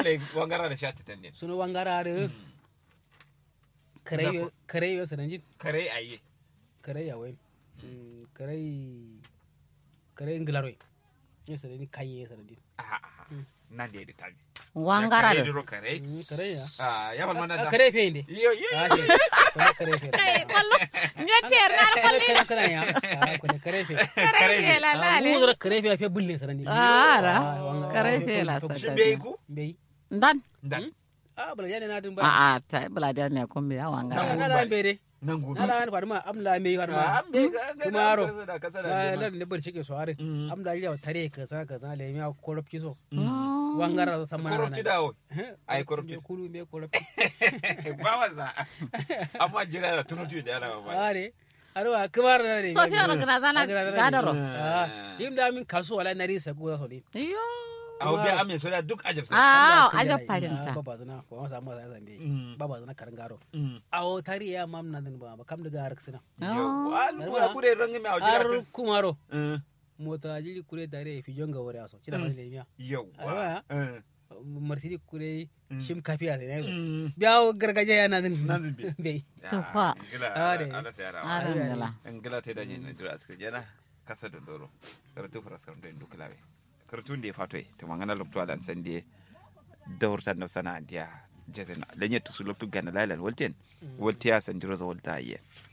ne wangara da shati tan ne suno wangara da kare kare yo sananjin kare aye kare ya wen kare kare nglaroy yo sanani kaye sananjin aha aha nan da ya tabi wangara kare da duro kare kare ya ah ya bal mana da kare fe inde yo yo ah ce kare fe kwallo nyeter na kwallo kare kare ya ah kare fe kare fe la la ah le mu kare fe fe bulle sanani ara wanga- kare ah, fe la to- to- shin sata bai ku mbey dan dan ah bala yana na dun a ba a ta bula da ne kun biya wangara na na mbere nan gudu na la an farma am la me farma ah an bai ga ga Kumaro. da kasa da la kasa la ne bar shike so are Mm. am da ya tare ka sa ka sa le mi koropci so Oh. wangara so samana korupti da wo Ai, corrupti. me kulu me koropci ba wasa amma jira da tunutu da yana ba are arwa kumar na ne Sofiya ro gana zana gadaro. ah yim da min kasu wala nari sa ko so ne iyo a obi ame so da duk ajab sai a aja parinta baba zana ko ma samu sa zambe Mm. baba zana karangaro Mm. awo tari ya mam na din ba ba kam daga har sina yo an kura kure rangi me a ar jira kumaro Mm. mota jiri kure dare fi jonga wore aso cida fa le miya yawwa Arwa. Eh. martidi kure Mm. shim kafiya ne so Mm. biyawo gargajiya yana nan Nan zube. bai Tufa. Ah, ngila Ah, dai. ala ta yara ara ngala ngila ta danye na dura aska jana kasa da doro karatu fara skar da duk lawe karatu da fato to mangana lokto alan san die dawrta no sana dia jazena lenye tusu lokto gana lalan wolten woltiya san jiro za wolta ye